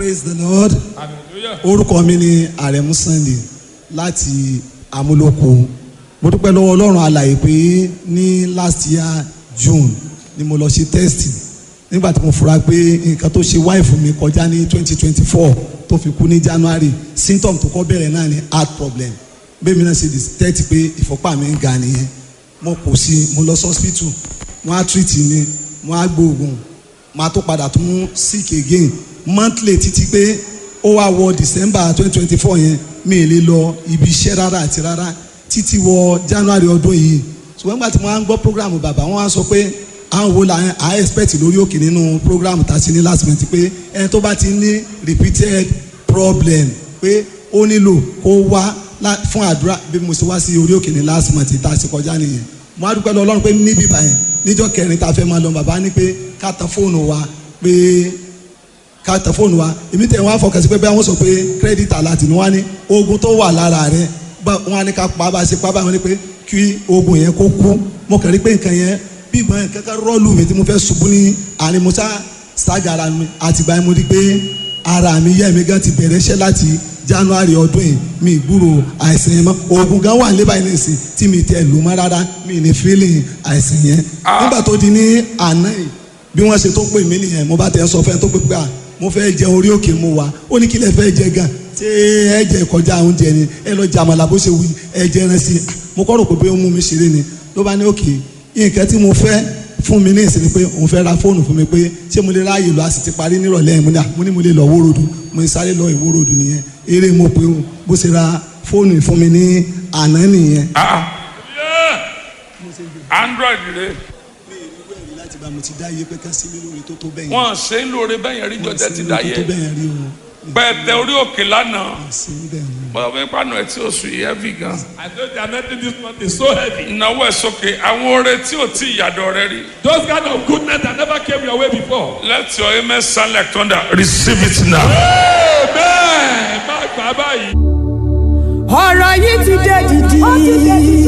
praise the lord hallelujah orúkọ mi ni àrẹ̀mú sunday láti amúlòkó mo dúpẹ́ lọ́wọ́ ọlọ́run alàyè pé ní last year june ni mo lọ ṣe test nígbà tí mo fura pé nǹkan tó ṣe wáìfù mi kọjá ní twenty twenty four tó fi kú ní january symptom tó kọ́ bẹ̀rẹ̀ náà ni heart problem bẹ́ẹ̀ mi náà ṣe detect pé ìfọ́pá mi ń ga nìyẹn mo kò sí mo lọ sí hospital wọ́n á treat mi wọ́n á gbóògùn máa tó padà tún sick again monthly títí pé ó wá wọ december twenty twenty four yẹn mi ì lè lọ ibi iṣẹ́ rárá àti rárá títí wọ january ọdún yìí ṣùgbọ́n nígbà tí mo máa ń gbọ́ program bàbá wọn á sọ pé àwọn wo la à expect lórí òkè nínú program tá a ti ní last month pé ẹni tó bá ti ní repeated problem pé ó nílò kó wá lá- fún àdúrà bí mo ṣe wá sí orí òkè ní last month tá a ṣe kọjá nìyẹn mo á dúpẹ́ lọ ọlọ́run pé níbí báyẹn níjọ́ kẹrin tá a fẹ́ máa lọ bàbá ní pé ká tan fóònù wa pé ká tẹ fóònù wa èmi tẹ wọn afọkànsí pé bẹ́ẹ̀ wọ́n sọ pé credit alert ni wọ́n ní oògùn tó wà lára rẹ̀ bá wọ́n á ní ká pa bá a ṣe pa bá wọn ní pé kí oògùn yẹn kó kú mo kàn rí pé nǹkan yẹn bí ìgbọ́n yẹn kankan rọ́ọ̀lù mi tí mo fẹ́ ṣubú ní àárín musa ságara mi àtìgbà yẹn mo rí pé ara mi yẹ́ mi gan ti bẹ̀rẹ̀ iṣẹ́ láti january ọdún yìí mi gbúrò àìsàn yẹn mọ́ oògùn gan wà níbà yìí nìsín tí mi tẹ lù mọ́ rárá mi ní feeling àìsàn yẹn nígbà tó di ní àná yìí bí wọ́n ṣe tó pè mí nìyẹn mo bá tẹ̀ sọ fẹ́ tó pè pé à mo fẹ́ jẹ orí òkè mo wá ó ní kí lẹ fẹ́ jẹ gan ṣé ẹ jẹ kọjá oúnjẹ ni ẹ lọ jàmàlà bó ṣe wí ẹ jẹ ẹran sí i mo kọ́ rò pé bóyá ó mú mi ṣeré ni ló bá ní òkè nǹkan tí mo fẹ́ fún mi ní ìsinmi pé òun fẹ́ ra fóònù fún mi pé ṣé mo lè ráàyè lọ a sì ti parí nírọ̀lẹ́ yẹn mo ní à mo ní mo lè lọ wórodù mo ní sáré lọ ìwórodù nìyẹn eré mo pé o bó ṣe ra fóònù fún mi ní àná nìyẹn. ah yeah android rẹ mi ì rí wẹ̀rí láti bá mo ti dá iye pé ká sí mi lórí tó tó bẹ́yẹn. wọn ṣe ń lóore bẹ́yẹn rí jọjẹ ti dá tó yẹ tó bẹ́yẹn rí o. pẹ̀tẹ orí òkè lánàá sí bẹ́ẹ̀ ni. bọ́dọ̀ bí pàánù ẹ̀ tí ó sùn yìí heavy gan. I know the anointing this month is so heavy. ìnáwó ẹ̀ sókè àwọn oore tí ò tí ìyàdọ̀ rẹ rí. Those kind of goodness that never came your way before. let your amen sound like thunder receive it now. Amen. Má gbà báyìí. ọ̀rọ̀ yìí ti dé dìdì.